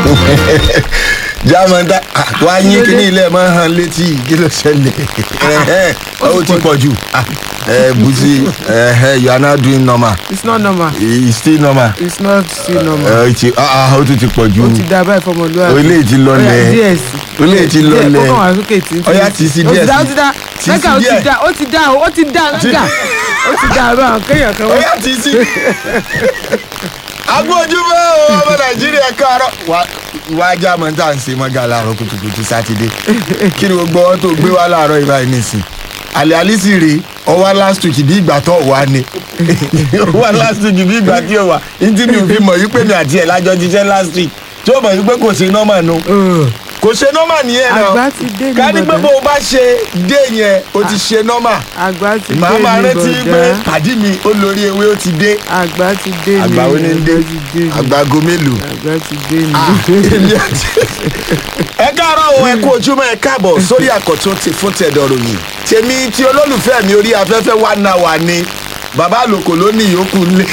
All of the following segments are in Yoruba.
jámọ́tà wá yín kíní ilé máa hàn létí kí ló ṣẹlẹ̀ Ẹ̀hẹ́n, ó ti pọ̀ jù Ah, ẹ busi ẹ̀hẹ́n, you are now doing normal it's not normal it's still normal it's not still normal ẹ ti ah, ah, ó tún ti pọ̀ jù ó ti da báyìí fọmọlúwàbí ó lè ti lọlẹ̀ Ó yá, díẹ̀ sí ó lè ti lọlẹ̀ díẹ̀ kó kàn wá sókè tí Ó yá, tì sí díẹ̀ ó sí. ti dá Tì sí mẹ́gà ó ti díẹ̀. dá ó ti dá ó ti dá mẹ́gà ó ti dá báwọn kéèyàn kan ó wọ́n yà ti sí. agbójúmọ́ o ọmọ nàìjíríà káàárọ̀ wá wá jámọ́tà ń ṣe mọ́gà láàárọ̀ kùtùkùtù sátidé kí ni gbogbo wọn tó gbé wá láàárọ̀ ìbá yìí nìsín àlẹ́ àlísì rèé ọwọ́ last week bí ìgbà tó wà ní ọwọ́ last week bí ìgbà tí ó wà ní tí mi ò fi mọ̀ yí pé mi àti ẹ̀ lájọ jíṣẹ́ last week tí ó mọ̀ yí pé kò ṣe nọ́mà nu kò ṣe nọ́mà nìyẹn náà àgbà ti dé ní ká ní pé bọ̀dá bó o bá ṣe dé yẹn o ti ṣe nọ́mà àgbà ti dé màá máa ní rántí pé bọ̀dá pàdí mi ó lórí ewé ó ti dé àgbà ti dé ní àgbà ó ní dé àgbà ti dé ní àgbàgo mélòó. àgbà ti dé ní. èmi àti ẹ káàárọ̀ o ẹ kú ojúmọ́ ẹ káàbọ̀ sórí àkọ́tún ti fún tẹ̀dọ̀ ròyìn tèmi tí olólùfẹ́ mi orí afẹ́fẹ́ wà náà wà ní bàbá àlòkò ló ní ìyókù lé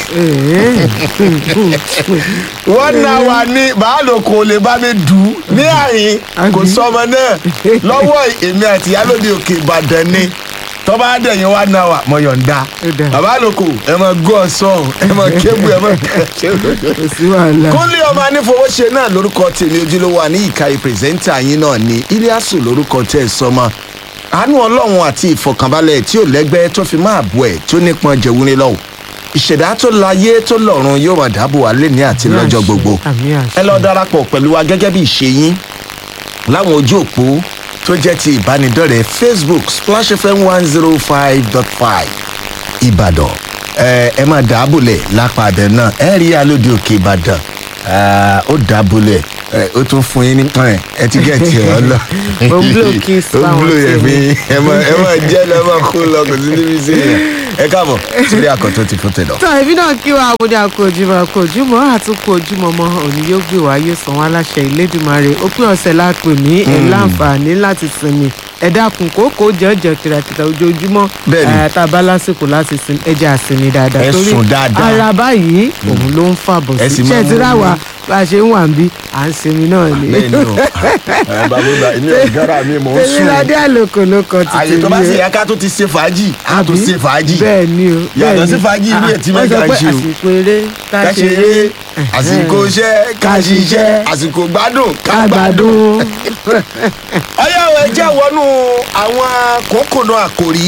wọ́n náà wà ní bàbá àlòkò lè bá mi dùn ún ní àyín kò Àbí? sọmọ náà lọ́wọ́ èmi àti ìyálòdì òkè ìbàdàn ni tọ́ba àdẹ̀yìn wà náà wà mọ̀ yọ̀ǹda Ó dáa. bàbá àlòkò ẹ mọ gọ́ ọ̀sán ẹ mọ kébù ẹ mọ ṣe kò sí wàhálà. kúnlé ọmọ anífowóṣe náà lórúkọ tèmi ojúlówó àní ìkàyè pírẹsẹ́ńtà yín náà ni iliasu lórúkọ tẹ́ ẹ sọmọ àánú ọlọ́run àti ìfọkànbalẹ̀ tí ò lẹ́gbẹ́ tó fi máa bọ̀ ẹ̀ tó nípọn jẹ̀wúrin lọ́wọ́ ìṣẹ̀dá tó láyé tó lọ́run yóò máa dáàbò wá lẹ́ni àti Àmì lọ́jọ́ àṣẹ, gbogbo àmì àṣẹ. ẹ lọ darapọ̀ pẹ̀lú wa gẹ́gẹ́ bí ìṣe yín láwọn ojú òpó tó jẹ́ ti ìbánidọ́rẹ̀ẹ́ facebook splash fm one zero five dot five ìbàdàn ẹ ẹ máa dàábòlẹ̀ lápá abẹ náà ẹ rí alóde òkè ìbàdàn Ah, ó dàábòlẹ̀ ẹ ó tún fún yín ní ẹ ẹ ti gẹ̀ tiẹ̀ ọ lọ. Ó ń blow kiss ó ń fáwọn blow yẹn tèmi. fi ẹ máa ẹ máa jẹ́ lọ ẹ máa kó lọ kò sí níbi sí yẹn ẹ káàbọ̀ sílé àkọ́tún ti fún tẹ̀dọ̀. tọ́ ẹbí náà kí wa àbúdá àkó ojúmọ́ àkó ojúmọ́ àtúnkò ojúmọ́ mọ́ òní yóò gbé wá yóò san wá láṣẹ ìlédùmarè òpin ọ̀sẹ̀ lápè ní ẹ̀ láǹfààní láti sinmi ẹ dákun kókó jẹ́jẹ́ kìràkìtà ojoojúmọ́ Bẹ́ẹ̀ni. ẹ̀ tá a bá lásìkò láti sin ẹjẹ́ àsinmi dáadáa Ẹ sùn dáadáa. ara báyìí òun ló ń fàbọ̀ Ẹ sí sì ṣé máa ẹ ti mú- ráwa bá a ṣe ń wà ń bí à ń sinmi náà ni. bẹ́ẹ̀ni o ẹ bàbá bá èmi ò gara mi mò ń sùn tèmíládé àlòkò ló kọ ti àyè tó bá tèmi sì o. yẹ ká tó ti ṣe fàájì á tó Àbí? ṣe fàájì bẹ́ẹ̀ ni o Yàtọ̀ bẹ́ẹ̀ sí ni. fàájì ilé Ah, tí wọ́n mẹ́ta sọ ń pé ṣe o. àsìkò eré ká ká ṣeré ṣeré àsìkò iṣẹ́ ká ṣiṣẹ́ àsìkò gbádùn ká gbádùn. àgbàdo ọyáwó ẹ jẹ́ wọnú àwọn kòkòrò àkòrí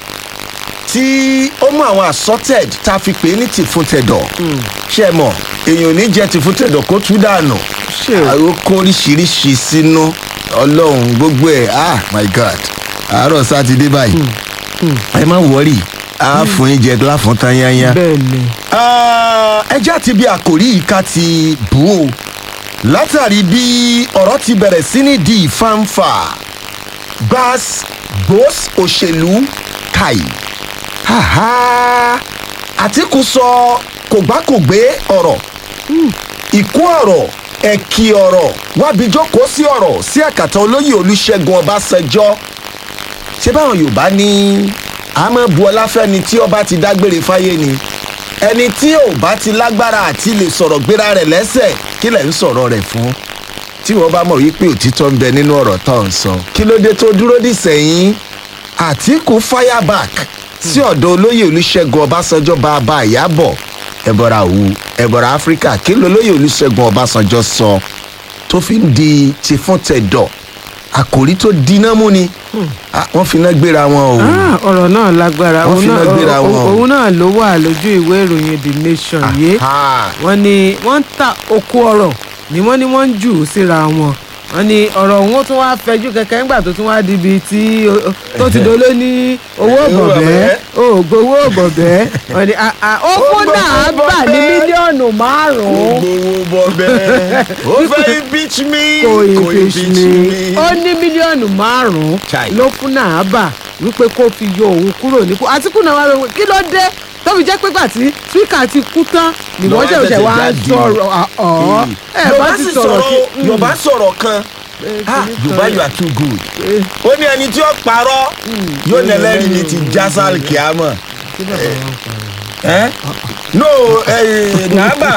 tí ó mú àwọn assorted tá a fi pè é ní tìfúntẹ̀dọ̀ ṣe é mọ̀ èèyàn ò ní jẹ́ tìfúntẹ̀dọ̀ kó tú dànù ṣe o. àwọn kó oríṣiríṣi sínú ọlọ́run gbogbo ẹ̀ ah my god àárọ̀ sátidé báyìí ẹ má wọrí a fún yín jẹ láfún tán yányá. bẹ́ẹ̀ ni Ah, ẹjẹ́ àti bí àkòrí yìí ká ti bù ó látàrí bí ọ̀rọ̀ ti bẹ̀rẹ̀ sí ní di ìfáǹfà gbas gbós òṣèlú kai haha àtìkù sọ kògbákògbé ọ̀rọ̀ ìkún ọ̀rọ̀ ẹ̀kì ọ̀rọ̀ wábi jókòó sí ọ̀rọ̀ sí àkàtà olóyè olùṣègùn ọbásanjọ́ ṣé báwọn yorùbá ní àmọ́ bu ọláfẹ́ni tí ọba ti dágbére fáyé ni ẹni tí ò bá ti lágbára àti lè sọ̀rọ̀ gbéra rẹ̀ lẹ́sẹ̀ kí lẹ̀ ń sọ̀rọ̀ rẹ̀ fún tí wọ́n bá mọ̀ wípé òtítọ́ ń bẹ nínú ọ̀rọ̀ tó ń sọ kí ló dé tó dúró dì sẹ́yìn àtìkù fireback sí ọ̀dọ̀ olóyè olùṣègùn ọbásanjọ́ bàbá ìyábọ̀ ẹ̀bọ̀ra òwú ẹ̀bọ̀ra áfíríkà kí lolóyè olùṣègùn ọbásanjọ́ sọ tó fi ń di ti fún tẹ̀dọ̀ àkòrí tó dínà mú ni Ah, wọ́n fi iná gbéra wọn o. Ah, ọ̀rọ̀ náà lágbára Wọ́n òun fi náà iná gbéra òun- wọn o. òun náà ló wà lójú ìwé ìròyìn the nation yìí Aha. wọ́n ní wọ́n ń ta oko ọ̀rọ̀ ni wọ́n ní wọ́n ń jù ú síra wọn wọ́n ní ọ̀rọ̀ òun ó tún wá fẹjú kẹ̀kẹ́ ńgbà tó tún wá dibi tí ó- ó- tó ti dolo ní owó bọ̀bẹ́ òògùn owó bọ̀bẹ́ wọ́n ní ah, ah, ó fún náà bà ní mílíọ̀nù márùn-ún gbowó bọ bẹ́ẹ̀ ó fẹ́ impeach me kò impeach me ó ní mílíọ̀nù márùn-ún Chai. ló fún náà bà wípé kó fi yọ òun kúrò nípò àtìkù náà wá wípé kí ló dé tó fi jẹ́ pé gbà tí spíkà ti kú tán ni wọ́n Lọ́wọ́ ṣẹ̀ṣẹ̀ wá ṣẹ̀ṣẹ̀ jáde. sọ̀rọ̀ ọ̀ ẹ̀ bá yorùbá ti sì sọ̀rọ̀ kí. sọ̀rọ̀ yorùbá sọ̀rọ̀ kan ah yorùbá you are too good ó ní ẹni tí ó parọ́ yóò ní ẹlẹ́rìí ní ti jásàl kíámọ̀ ẹ́ no nàgbà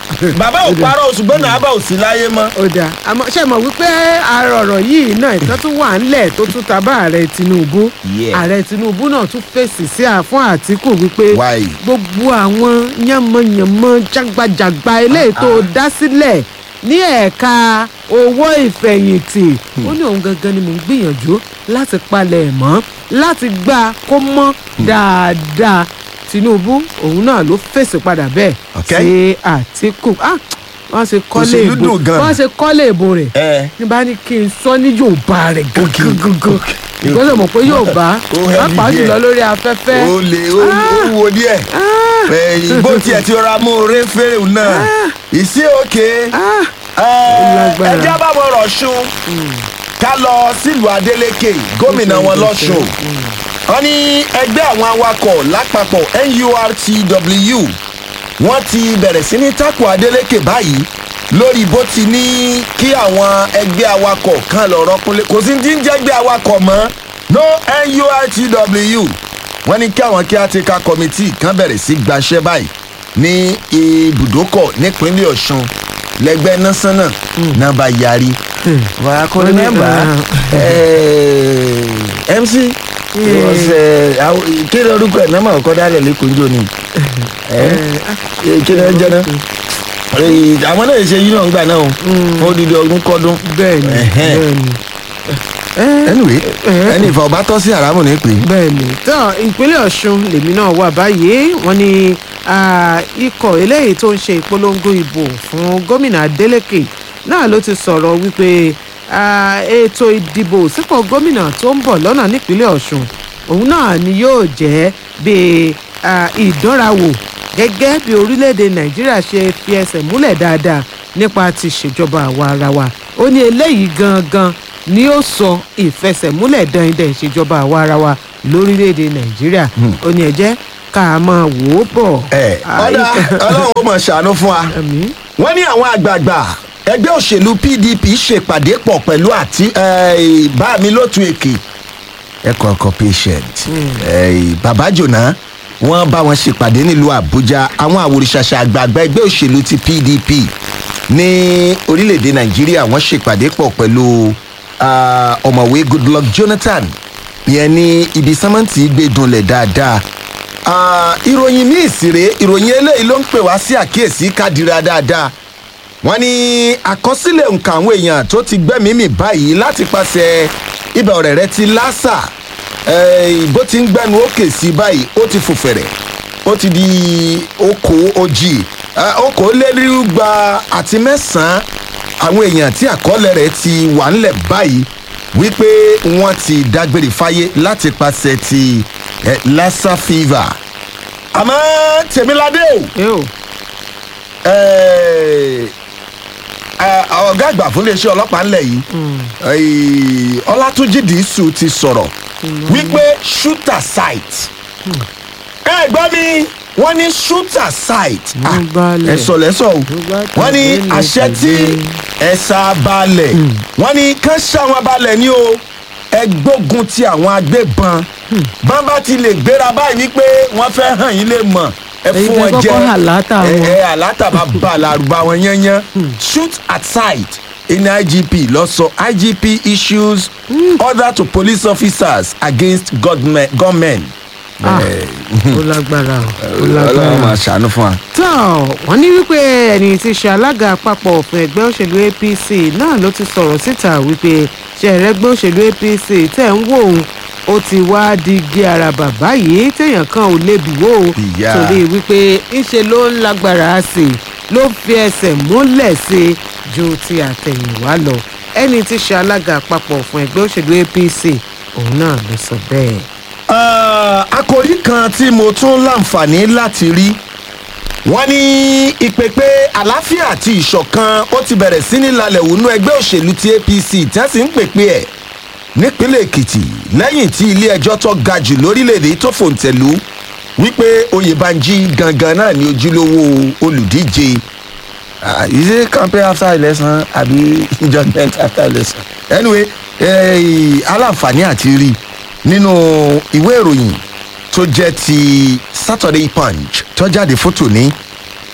bàbá ò parọ́ ṣùgbọ́n náà bá ò sí láyé mọ́. ó dáa àmọ́ ṣe mọ̀ wípé ààrẹ ọ̀rọ̀ yìí náà ìtàn tún wà ńlẹ̀ tó tún tabá ààrẹ Tinubu Yeah. ààrẹ Tinubu náà tún fèsì sí à- fún Àtíkù wípé Why? gbogbo àwọn yánmọ̀yánmọ́ jágbajàgba eléyìí tó dá sílẹ̀ ní ẹ̀ka owó ìfẹ̀yìntì ó ní òun gangan ni mò ń gbìyànjú láti palẹ̀ ẹ̀ mọ́ láti gbà kó mọ́ dáadáa Tinubu òun náà ló fèsì padà bẹ́ẹ̀ Okay. sí Àtíkù Ah, wọ́n ṣe kọ́lé Òṣèlú ìbò dùn gan. wọ́n ṣe kọ́lé ìbò rẹ̀ ẹ ní bá ní kí n sọ ní Yorùbá rẹ̀ gangan gangan ìgbésẹ̀ mọ̀ pé Yorùbá Ó heavy pàápàá jùlọ díẹ̀. lórí afẹ́fẹ́ ó lè ó ó wo díẹ̀ ìbò tiẹ̀ ti rọra mú oore fèrè náà ìsí òkè Ah, lágbára. ẹjẹ́ bá wọn rọ̀ṣun ká lọ sílùú Adeleke gómìnà wọn lọ́ṣun wọ́n ní ẹgbẹ́ àwọn awakọ̀ lápapọ̀ NURTW wọ́n ti bẹ̀rẹ̀ sí ní tako Adeleke báyìí lórí bó ti ní kí àwọn ẹgbẹ́ awakọ̀ kan lọ rọ́kúnlé kò sí ti ń jẹ́gbẹ́ awakọ̀ mọ́ no NURTW wọ́n ní kí àwọn kíátíkà kọ́mítì kan bẹ̀rẹ̀ sí gbaṣẹ́ báyìí ní ibùdókọ̀ nípínlẹ̀ Ọ̀ṣun lẹ́gbẹ́ násánà náà bá yarí. wà á kọ́ Wọ́n ní, rẹ́mẹ́mbà MC kí ni orúkọ ẹ̀ náà máa kọ́ dálẹ̀ lẹ́kọ̀ọ́ njó ni kí ni ẹ jẹ́ náà àwọn náà ṣe yí náà ń gbà náà o ó di di ọdún kọ́dún. bẹ́ẹ̀ni Ẹ̀hẹ́n. bẹ́ẹ̀ni Eh, anyway Eh. ẹni ìfà ọba tọ́ sí àràmù ní pé. bẹ́ẹ̀ni tán ìpínlẹ̀ Ọ̀ṣun lèmi náà wà báyìí wọ́n ní ah, ikọ̀ eléyìí tó ń ṣe ìpolongo ìbò fún gómìnà Adeleke náà ló ti sọ̀rọ̀ wípé ah, ètò ìdìbò sípò gómìnà tó ń bọ̀ lọ́nà nípínlẹ̀ Ọ̀ṣun òun náà ni yóò jẹ́ bíi ah, ìdánrawò gẹ́gẹ́ bí orílẹ̀-èdè Nàìjíríà ṣe fi ẹsẹ̀ múlẹ̀ dáadáa nípa ti ṣèjọba àwa ara wa ó ní eléyìí gangan ni ó sọ ìfẹsẹ̀múlẹ̀ dandan ìṣèjọba àwa ara wa lórílẹ̀‐èdè nàìjíríà ó ní ẹ jẹ́ ká a máa wò ó bọ̀. ẹ ọ̀dà ọlọ́run ó mọ̀ ṣàánú fún wa. àmín wọ́n ní àwọn àgbààgbà ẹgbẹ́ òṣèlú PDP ṣèpàdé pọ̀ pẹ̀lú àti eh, bá mi lótú èkì ẹ̀kọ́ ọkọ̀ patient eh, bàbá jòná wọ́n bá wọn ṣèpàdé nílùú Àbújá àwọn àwòrìṣàṣà àgbààgbà ẹgbẹ́ òṣèlú ti PDP ní orílẹ̀-èdè Nàìjíríà wọ́n ṣèpàdé pọ̀ pẹ̀lú ah, ọ̀mọ̀wé Goodluck Jonathan ìyẹn ní ibi sámẹ́ǹtì gbé dunlẹ̀ dáadáa Ah, ìròyìn míì sì rèé ìròyìn eléyìí ló ń pè wá sí àkíyèsí kádìrá dáadáa wọ́n ní àkọsílẹ̀ nǹkan àwọn èèyàn tó ti gbẹ́mìí mì báyìí láti pàṣẹ ibà ọ̀rẹ́ rẹ ti lásà eh, bó ti ń gbẹ́nu òkè sí báyìí ó ti fò fẹ̀rẹ̀ ó ti di okò ojì okòólérúgba àti mẹ́sàn-án àwọn èèyàn tí àkọọ́lẹ̀ rẹ̀ ti wà ńlẹ̀ báyìí wípé wọ́n ti dágbére fáyé láti pàṣẹ ti eh, lassa fever àmọ́ tèmíládé o ẹ o eh, eh, ọ̀gá àgbà fún iléeṣẹ́ ọlọ́pàá ńlẹ̀ yìí eh, ọlátúnjì dìísù ti sọ̀rọ̀ wípé shooter site ẹ gbọ́ mi wọ́n ní shooter site Ló Ah, balẹ̀. ẹ sọ lẹ́sọ̀ o bá wọ́n ní tẹ̀lé àṣẹ tí tẹ̀lé. ẹ̀sà balẹ̀ wọ́n ní kán ṣàwọn balẹ̀ ní o ẹ gbógun ti àwọn agbébọn bàbá ti lè gbéra báyìí wípé wọ́n fẹ́ hàn yín lè mọ̀ ẹ Èyí fún tẹ́ wọn jẹ kọ́kọ́ àlátà wọn. ẹ ẹ àlátà bá bá làrúbá wọn yányán shoot at sight in igp lọ sọ igp issues order to police officers against government. government. Ah, ó lágbára o ó ọlọ́run lágbára máa ṣàánú fún wa. tán wọ́n ní wípé ẹni tí í ṣe alága àpapọ̀ fún ẹgbẹ́ òṣèlú apc náà ló ti sọ̀rọ̀ síta wípé ṣẹ̀rẹ̀gbẹ́ òṣèlú apc tẹ̀ ń wò ó ó ti wá di igi àràbà báyìí téèyàn kan ò lè bì wò ó Ìyá. torí wípé ńṣe ló ń lágbára sí i ló fi ẹsẹ̀ múlẹ̀ sí i ju ti àtẹ̀yìnwá lọ ẹni tí í ṣe alága àpapọ̀ fún ẹgbẹ́ òṣèlú apc òun náà ló sọ bẹ́ẹ̀. Ah, àkòrí kan tí mo tún láǹfààní láti rí wọ́n ní ìpèpè àlàáfíà àti ìṣọ̀kan ó ti bẹ̀rẹ̀ sí ní lálẹ́ wọnú ẹgbẹ́ òṣèlú ti apc tí wọ́n sì ń pèpè ẹ̀ nípínlẹ̀ èkìtì lẹ́yìn tí ilé ẹjọ́ tó ga jù lórílẹ̀‐èdè tó fòǹtẹ̀lú wípé oyèbánjí gangan náà ní ojúlówó olùdíje Ah, is it campaign after election àbí judgement after election anyway eh, aláǹfààní àti rí nínú ìwé ìròyìn tó jẹ́ ti saturday punch tó jáde fótó ní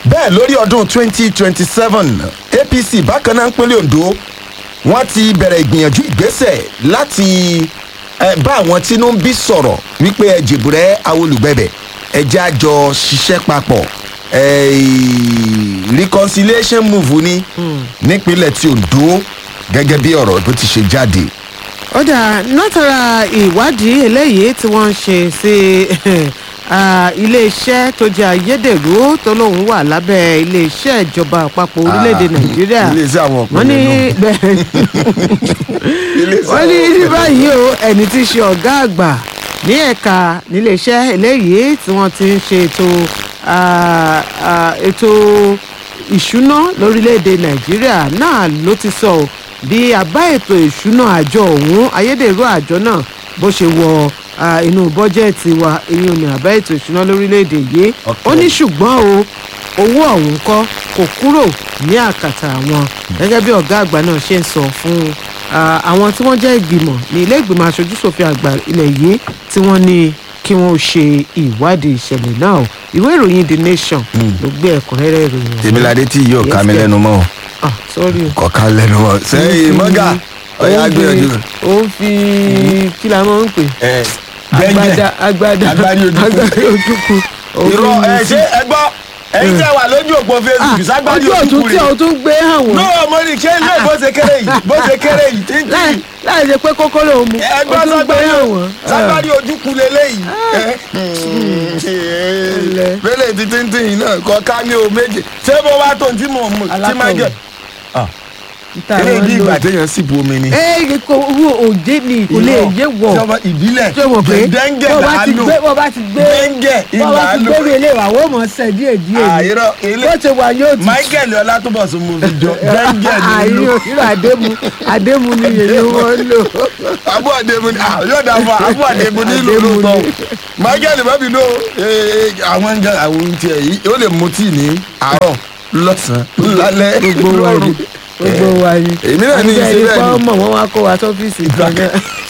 bẹ́ẹ̀ lórí ọdún 2027 apc bákan náà ń pínlẹ̀ ondo wọ́n ti bẹ̀rẹ̀ ìgbìyànjú ìgbésẹ̀ láti eh, bá àwọn tínú ń bí sọ̀rọ̀ wípé ẹ jìbùrẹ́ awolùgbẹ̀bẹ̀ ẹ jẹ́ àjọ ṣiṣẹ́ papọ̀ eh, reconciliation move ni nípínlẹ̀ tí ondo gẹ́gẹ́ bí ọ̀rọ̀ tó ti ṣe jáde. ó dà látara ìwádìí eléyìí tí wọ́n ń ṣe sí ah, iléeṣẹ́ tó jẹ́ ayédèrú tó lóun wà lábẹ́ iléeṣẹ́ ìjọba àpapọ̀ orílẹ̀-èdè Ah, nàìjíríà iléeṣẹ́ àwọn ọ̀pọ̀ wọ́n ní nínú. bẹ́ẹ̀ Iléeṣẹ́ wọ́n ní àwọn ní ọ̀pọ̀ báyìí o ẹni tí í ṣe ọ̀gá àgbà ní ẹ̀ka níléeṣẹ́ eléyìí tí wọ́n ti ń ṣe ètò ah, ah, ètò ìṣúná lórílẹ̀‐èdè nàìjíríà náà ló ti sọ ọ́ bí àbá ètò ìṣúná àjọ ọ̀hún ayédèrú àjọ náà bó ṣe wọ ah, inú bọ́jẹ́ẹ̀tì wa èyí ò ní àbá ètò ìṣúná lórílẹ̀‐èdè yìí ó ní ṣùgbọ́n o owó ọ̀hún kọ́ kò kúrò ní àkàtà àwọn gẹ́gẹ́ bí ọ̀gá àgbà náà ṣe ń sọ fún ah, àwọn tí wọ́n jẹ́ ìgbìmọ̀ ní ilé ìgbìmọ̀ aṣojúṣòfin àgbà ilẹ̀ yìí tí wọ́n ní kí wọ́n ó ṣe ìwádìí ìṣẹ̀lẹ̀ náà o ìwé ìròyìn the nation ló gbé ẹ̀kúnrẹ́rẹ́ ìròyìn ọ̀hún. tèmíládé tí yóò ká mi Yes, lẹ́nu mọ́ o. ah sorry o. kọ̀ọ̀ká lẹ́nu mọ́ sẹ́yìn mọ́gà ọ̀yà Ó ń fi- gbìyànjú. ó ń fi kí la máa ń pè gbẹ́ngbẹ́ agbada agbada Agbárí ojúkú. agbárí ojúkú. Ó ń irọ́ fi ẹ sí- ṣé ẹ gbọ́ ẹ̀yin tẹ́ wà lójú òpó Ah, facebook ságbárí ojú òkúkú ọ̀tún tí rẹ̀. o tún gbé hàn wọ́n. no mo ní ṣé ilé bó ṣe kéré yìí bó ṣe kéré yìí tí láì láì ṣe pé kókó ló mú ẹgbẹ́ o tún gbé ságbárí hàn wọ́n. ságbárí ojúkú leléyìí. Ẹlẹ́. pélé títí tí yìí náà kọ ká ní o méje ṣé bó wá tó tí mò ń mú tí máa Alákọ̀wé. jẹ. Ìta eré àwọn ìdí lò. ìgbà téèyàn sì bu omi ni. ee kò owó òde ni kò lè yé wọ̀ ìjọba ìbílẹ̀ ṣé o mọ̀ pé dẹ́ngẹ̀ bó bá ti làálù gbé bó bá ti gbé dẹ́ngẹ̀ bó bá ti ìlàálù. gbé mi ilé wa wọ́n mọ̀ sẹ́ díẹ̀ díẹ̀ ni àìrọ ilé bó ṣe wà yóò ti michael ọlátúbọ̀sùn mo fi jọ dẹ́ngẹ̀ àìrí nílùú irú àdému àdému ni yèyé wọn lò abu ademu ni ah yóò dà fún abu ademu nílùú Adému lóòótọ́ ni. michael bẹ́bí ló àwọn ń jẹ àwọn ohun tiẹ̀ yìí ó lè mu tíì ní àárọ̀ lọ́sàn-án lálẹ́ gbogbo wa ni lọ́rùn. gbogbo wa ni èmi náà ní í ṣe àti bẹ́ẹ̀ ẹni ni. pọ́ mọ̀ wọ́n wá kó wa sọ́fíìsì kan náà.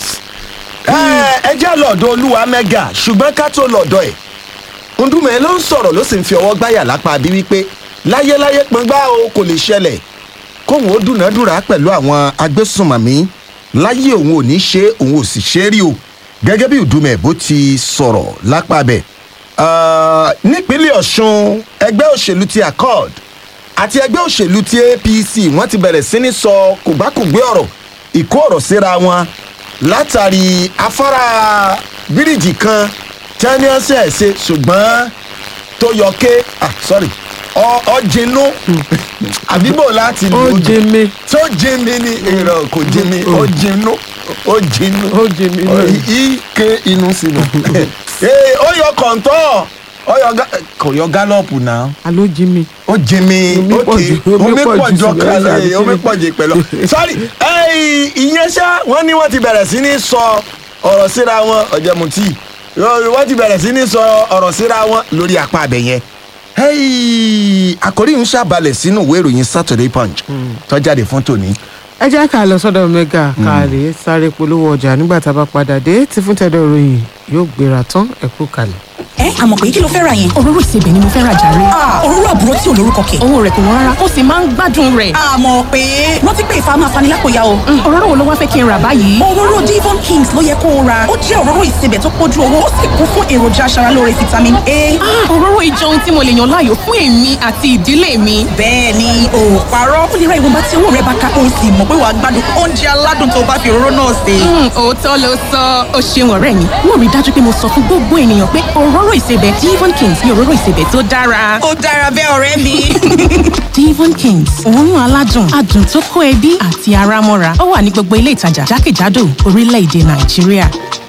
ẹ ẹ jẹ́ lọ́dọ̀ olúwa mẹ́gà ṣùgbọ́n ká tó lọ́dọ̀ ẹ̀ ndúmọ̀ ló ń sọ̀rọ̀ ló sì ń fi ọwọ́ gbáyà lápá bí wípé láyéláyé pọ́ngbá o kò lè ṣẹlẹ̀ kóun ó dúnàádúrà pẹ̀lú àwọn agbésùnmọ̀mí láyé òun ò ní ṣe òun ò sì ṣe é rí o gẹ́gẹ́ bí ìdúmọ̀ bó ti sọ̀rọ̀ lápá bẹ̀. Ah, nípínlẹ̀ ọ̀ṣun ẹgbẹ́ òṣèlú ti accord àti ẹgbẹ́ òṣèlú ti apc wọ́n ti bẹ̀rẹ̀ sí ní sọ kògbákògbé ọ̀rọ̀ ìkó ọ̀rọ̀ síra wọn látàrí afárá bíríìjì kan tí wọ́n ní ọ̀sẹ̀ ṣe ṣùgbọ́n tó yọ ké ah sorry ọ ọ jinú àbíbò láti ó lò jẹ mi tó jinmi ni èrò kò jinmi ó jinú ó jinú ó jẹ mi Ọ, náà. i- ike inú sínú ee ó yọ kọ̀ǹtọ́ ó yọ gá- kò yọ gálọ́ọ̀pù náà alo jí mi. ó jinmi Omi pọ̀ ókè jù- omi omi pọ̀ pọ̀ jù jọ sí kalẹ̀ lẹ́sẹ̀ omi àti- pọ̀ jù pẹ̀lú. sọ́rí ẹ̀yìn ìyẹn ṣá wọ́n ní wọ́n ti bẹ̀rẹ̀ sí ní sọ ọ̀rọ̀ síra wọn ọ̀jẹ̀mùtì wọ́n ti bẹ̀rẹ̀ sí ní sọ ọ̀rọ̀ síra wọn lórí apá abẹ yẹn. Hey, àkòrí ń ṣàbalẹ̀ sínú ìwé ìròyìn Saturday Punch tó jáde fún tòní. ẹ jẹ́ ká lọ sọ́dọ̀ mẹ́gà ká lè sáré polówó ọjà nígbà tá a bá padà dé tí fún tẹ́lẹ̀ ìròyìn yóò gbéra tán ẹ kú kalẹ̀. ẹ àmọ̀ pé kí ló fẹ́ ra yẹn. òróró ìsebẹ̀ ni mo fẹ́ ra jàre. Ah, òróró àbúrò tí ò lórúkọ kẹ̀. owó rẹ̀ kò wọ́n rárá ó sì máa ń gbádùn rẹ̀. àmọ̀ pé rántí pé ìfà máa fani lápòyà o. Mm, òróró wo ló wá fẹ́ kí n rà báyìí. òróró Devon Kings ló yẹ kó o ra ó jẹ́ òróró ìsebẹ̀ tó pójú owó ó sì kún fún èròjà aṣaralóore vitamin A. Ah, òróró ìjọ ohun tí mo lè yàn láàyò fún èmi àti ìdílé mi. bẹ́ẹ̀ ni o ò parọ́ ó lè ra ìwọ̀nba tí owó rẹ bá ká o sì mọ̀ pé wàá gbádùn oúnjẹ aládùn tó bá fi òróró náà sè. Mm, òótọ́ ló sọ ó ṣeun ọ̀rẹ́ mi mo rí i dájú pé mo sọ fún gbogbo ènìyàn pé òróró ìsebẹ̀ Devon Kings ni òróró ìsebẹ̀ tó dára. ó dára bẹ́ẹ̀ ọ̀rẹ́ mi. Devon Kings òórùn aládùn adùn tó kó ẹbí àti ara mọ́ra ó wà ní gbogbo ilé ìtajà jákèjádò orílẹ̀-èdè Nàìjíríà.